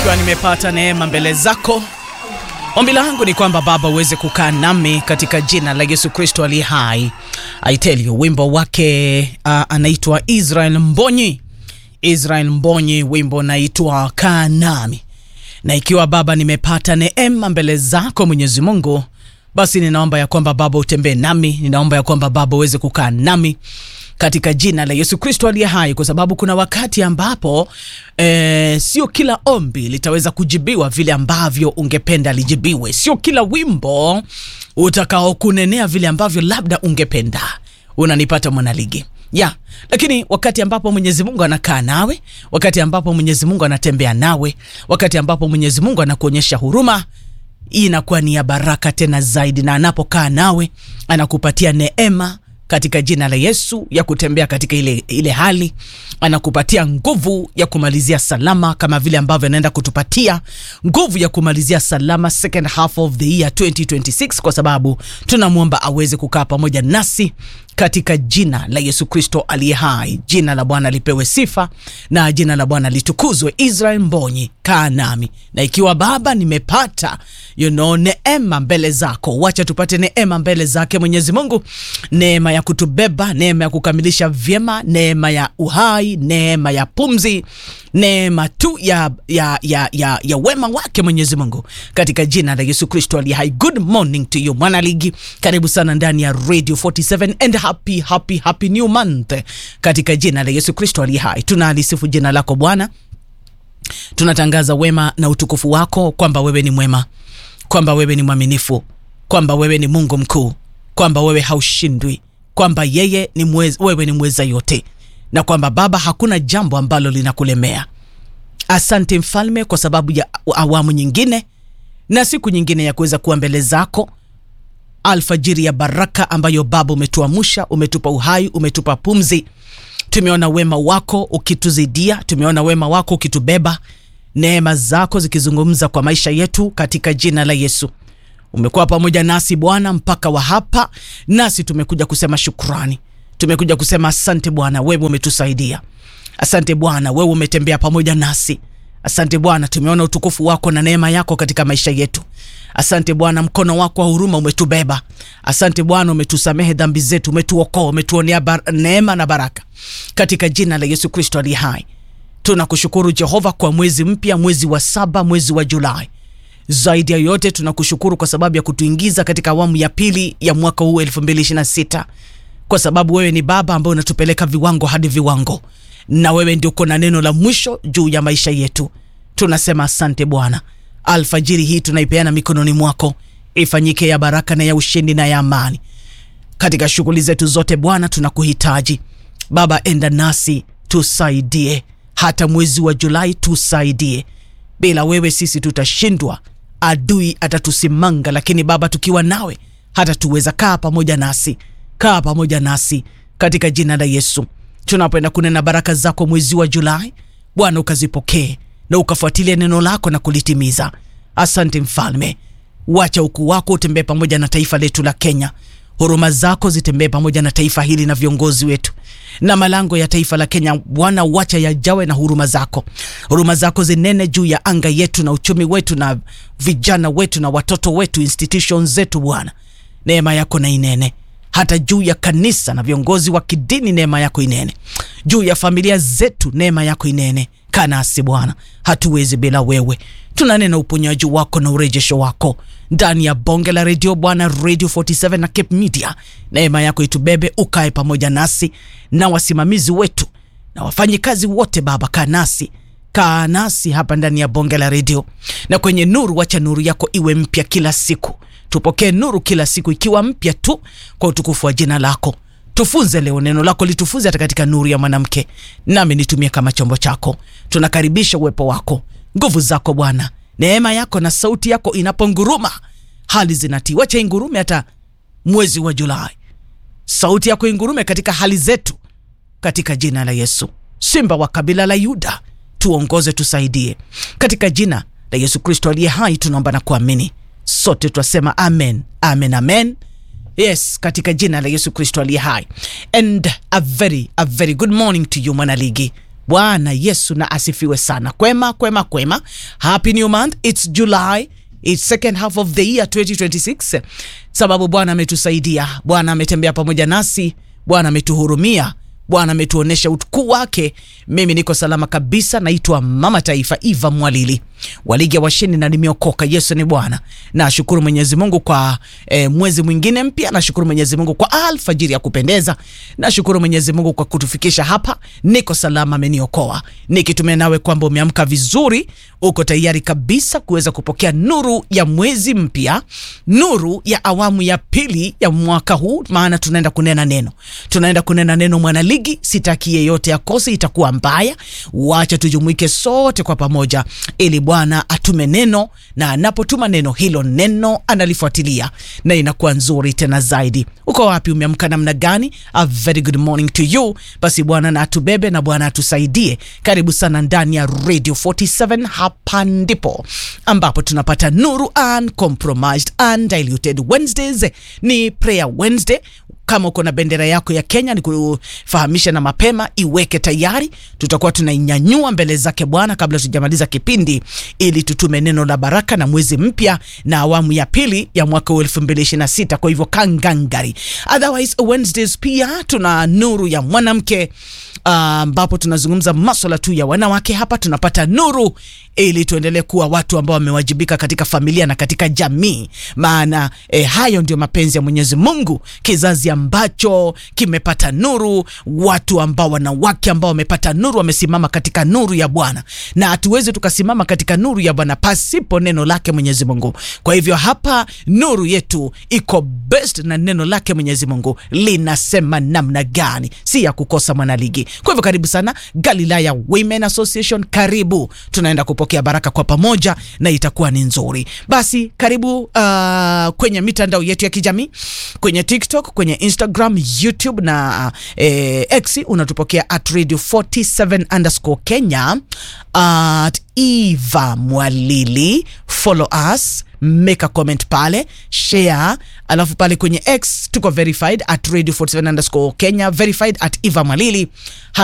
nikiwa nimepata neema mbele zako. Ombi langu ni kwamba Baba uweze kukaa nami katika jina la Yesu Kristo aliye hai. I tell you, wimbo wake uh, anaitwa Israel Mbonyi. Israel Mbonyi, wimbo naitwa kaa nami. Na ikiwa Baba nimepata neema mbele zako Mwenyezi Mungu, basi ninaomba ya kwamba Baba utembee nami, ninaomba ya kwamba Baba uweze kukaa nami katika jina la Yesu Kristo aliye hai, kwa sababu kuna wakati ambapo e, sio kila ombi litaweza kujibiwa vile ambavyo ungependa lijibiwe, sio kila wimbo utakaokunenea vile ambavyo labda ungependa. Unanipata mwanaligi? ya lakini wakati ambapo Mwenyezi Mungu anakaa nawe, wakati ambapo Mwenyezi Mungu anatembea nawe, wakati ambapo Mwenyezi Mungu anakuonyesha huruma hii inakuwa ni ya baraka tena zaidi, na anapokaa nawe anakupatia neema katika jina la Yesu ya kutembea katika ile, ile hali, anakupatia nguvu ya kumalizia salama, kama vile ambavyo anaenda kutupatia nguvu ya kumalizia salama second half of the year 2026, kwa sababu tunamwomba aweze kukaa pamoja nasi katika jina la Yesu Kristo aliye hai. Jina la Bwana lipewe sifa na jina la Bwana litukuzwe. Israel Mbonyi, kaa nami, na ikiwa Baba nimepata you know, neema mbele zako, wacha tupate neema mbele zake Mwenyezi Mungu, neema ya kutubeba, neema ya kukamilisha vyema, neema ya uhai, neema ya pumzi, neema tu ya, ya, ya, ya, ya wema wake Mwenyezi Mungu katika jina la Yesu Kristo aliye hai. Good morning to you mwanaligi, karibu sana ndani ya Radio 47 and happy happy happy new month katika jina la Yesu Kristo aliye hai. Tunalisifu jina lako Bwana, tunatangaza wema na utukufu wako, kwamba wewe ni mwema, kwamba wewe ni mwaminifu, kwamba wewe ni Mungu mkuu, kwamba wewe haushindwi, kwamba yeye ni mweza, wewe ni mweza yote, na kwamba Baba hakuna jambo ambalo linakulemea. Asante Mfalme kwa sababu ya awamu nyingine na siku nyingine ya kuweza kuwa mbele zako alfajiri ya baraka ambayo Baba umetuamsha, umetupa uhai, umetupa pumzi. Tumeona wema wako ukituzidia, tumeona wema wako ukitubeba, neema zako zikizungumza kwa maisha yetu katika jina la Yesu. Umekuwa pamoja nasi Bwana mpaka wa hapa, nasi tumekuja kusema shukrani, tumekuja kusema asante Bwana, wewe umetusaidia. Asante Bwana, wewe umetembea pamoja nasi. Asante Bwana, tumeona utukufu wako na neema yako katika maisha yetu. Asante Bwana, mkono wako wa huruma umetubeba. Asante Bwana, umetusamehe dhambi zetu, umetuokoa, umetuonea neema na baraka katika jina la Yesu Kristo aliye hai. Tunakushukuru Jehova kwa mwezi mpya, mwezi wa saba, mwezi wa Julai. Zaidi ya yote tunakushukuru kwa sababu ya kutuingiza katika awamu ya pili ya mwaka huu 2026 kwa sababu wewe ni Baba ambaye unatupeleka viwango hadi viwango, na wewe ndio uko na neno la mwisho juu ya maisha yetu. Tunasema asante Bwana. Alfajiri hii tunaipeana mikononi mwako, ifanyike ya baraka na ya ushindi na ya amani katika shughuli zetu zote. Bwana, tunakuhitaji Baba, enda nasi, tusaidie. Hata mwezi wa Julai tusaidie. Bila wewe sisi tutashindwa, adui atatusimanga, lakini Baba, tukiwa nawe hata tuweza. Kaa pamoja nasi, kaa pamoja nasi katika jina la Yesu. Tunapoenda kunena baraka zako mwezi wa Julai, Bwana ukazipokee na ukafuatilia neno lako na kulitimiza. Asante Mfalme, wacha ukuu wako utembee pamoja na taifa letu la Kenya. Huruma zako zitembee pamoja na taifa hili na viongozi wetu na malango ya taifa la Kenya. Bwana, wacha yajawe na huruma zako. Huruma zako zinene juu ya anga yetu na uchumi wetu na vijana wetu na watoto wetu, institutions zetu. Bwana, neema yako na inene hata juu ya kanisa na viongozi wa kidini, neema yako inene juu ya familia zetu, neema yako inene kanasi Bwana, hatuwezi bila wewe. Tunanena uponyaji wako na urejesho wako ndani ya bonge la redio Bwana, Radio 47 na Cape Media. Neema yako itubebe, ukae pamoja nasi na wasimamizi wetu na wafanyikazi wote. Baba, kaa nasi, kaa nasi hapa ndani ya bonge la redio na kwenye nuru. Wacha nuru yako iwe mpya kila siku, tupokee nuru kila siku ikiwa mpya tu, kwa utukufu wa jina lako. Tufunze leo, neno lako litufunze hata katika nuru ya mwanamke, nami nitumie kama chombo chako. Tunakaribisha uwepo wako, nguvu zako Bwana, neema yako na sauti yako inaponguruma, hali zinatii. Wacha ingurume hata mwezi wa Julai, sauti yako ingurume katika hali zetu, katika jina la Yesu. Simba wa kabila la Yuda, tuongoze, tusaidie, katika jina la Yesu Kristo aliye hai, tunaomba na kuamini. Sote twasema amen, amen, amen. Yes, katika jina la Yesu Kristo aliye hai. And a very a very good morning to you mwanaligi. Bwana Yesu na asifiwe sana. Kwema kwema kwema, happy new month, it's July It's second half of the year 2026, sababu Bwana ametusaidia, Bwana ametembea pamoja nasi, Bwana ametuhurumia, Bwana ametuonesha utukuu wake. Mimi niko salama kabisa, naitwa Mama Taifa Eva Mwalili wa ligi ya washindi na nimeokoka. Yesu ni Bwana. Nashukuru Mwenyezi Mungu kwa eh, mwezi mwingine mpya. Nashukuru Mwenyezi Mungu kwa alfajiri ya kupendeza. Nashukuru Mwenyezi Mungu kwa kutufikisha hapa, niko salama, ameniokoa. Nikitumia nawe kwamba umeamka vizuri, uko tayari kabisa kuweza kupokea nuru ya mwezi mpya, nuru ya awamu ya pili ya mwaka huu, maana tunaenda kunena neno, tunaenda kunena neno mwanaligi. Sitaki yeyote akose, itakuwa mbaya. Wacha tujumuike sote kwa pamoja ili Bwana atume neno, na anapotuma neno hilo, neno analifuatilia na inakuwa nzuri tena zaidi. Uko wapi? Umeamka namna gani? A very good morning to you. Basi Bwana na atubebe na Bwana atusaidie. Karibu sana ndani ya Radio 47. Hapa ndipo ambapo tunapata nuru, uncompromised, undiluted Wednesdays. Ni prayer Wednesday. Kama uko na bendera yako ya Kenya, ni kufahamisha na mapema, iweke tayari. Tutakuwa tunainyanyua mbele zake Bwana kabla tujamaliza kipindi, ili tutume neno la baraka na mwezi mpya na awamu ya pili ya mwaka wa 2026. Kwa hivyo kangangari. Otherwise Wednesdays pia tuna nuru ya mwanamke ambapo uh, tunazungumza maswala tu ya wanawake. Hapa tunapata nuru ili tuendelee kuwa watu ambao wamewajibika katika familia na katika jamii, maana eh, hayo ndio mapenzi ya Mwenyezi Mungu, kizazi ambacho kimepata nuru, watu ambao wanawake ambao wamepata nuru, wamesimama katika nuru ya Bwana, na hatuwezi tukasimama katika nuru ya Bwana pasipo neno lake Mwenyezi Mungu. Kwa hivyo hapa nuru yetu iko best na neno lake Mwenyezi Mungu linasema namna gani, si ya kukosa mwanaligi. Kwa hivyo karibu sana Galilaya Women Association, karibu, tunaenda kupokea baraka kwa pamoja na itakuwa ni nzuri. Basi karibu uh, kwenye mitandao yetu ya kijamii kwenye TikTok, kwenye Instagram, YouTube na uh, eh, X unatupokea at radio 47 underscore Kenya at Eva Mwalili, follow us make a comment pale, share, alafu pale kwenye X tuko verified at radio 47 underscore Kenya, verified at Eva Mwalili.